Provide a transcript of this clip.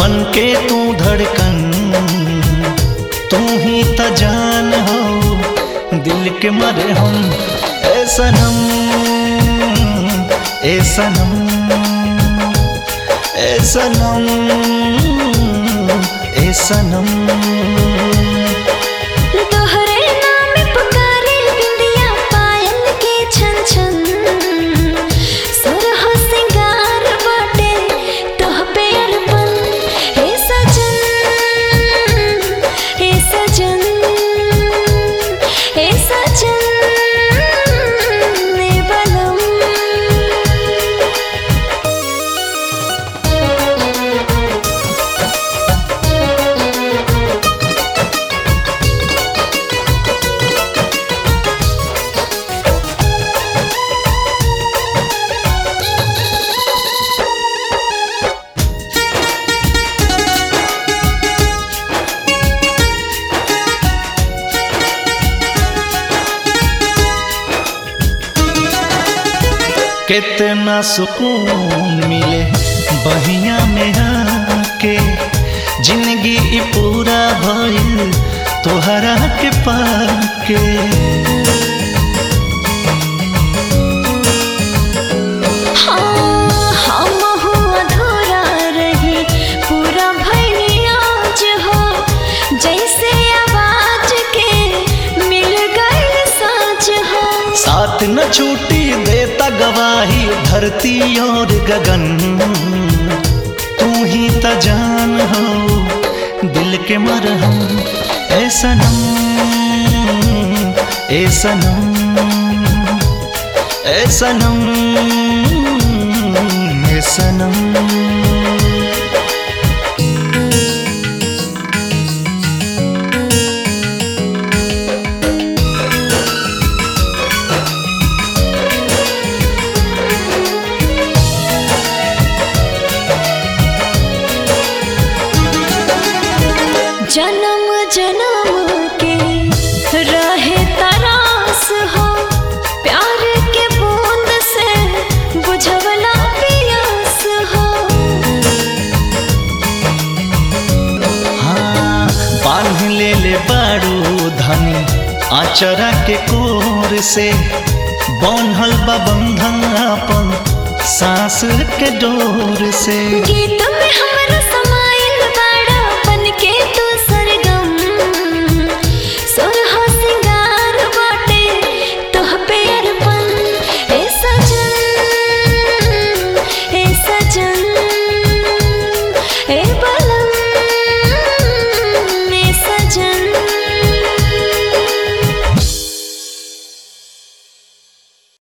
बन के तू धड़कन तू ही त जान हो दिल के मरे हम ए सनम ए सनम ए सनम ए सनम तोहरे नाम पुकारे बिंदिया पायल के छन छन सुरह सिंगार बाटे तोह पे अरपन हे सजन हे सजन हे सजन ने बलम कितना सुकून मिले बहिया में आके जिंदगी ई पूरा भइल तोहरा के पाके हाँ, हम हो अधूरा रही पूरा भइल आज हो जैसे आवाज के मिल गइल साँच हो साथ न छूटी देता गवाही धरती और गगन तू ही त जान हो दिल के मरहम ए सनम ए सनम ए सनम ए सनम जन्म जन्म के रहे तरास हो प्यार के बूंद से बुझवला पियास हो हाँ बांध ले ले बारू धनी आचरा के कोर से बंधल बा बंधन अपन सांस के डोर से गीत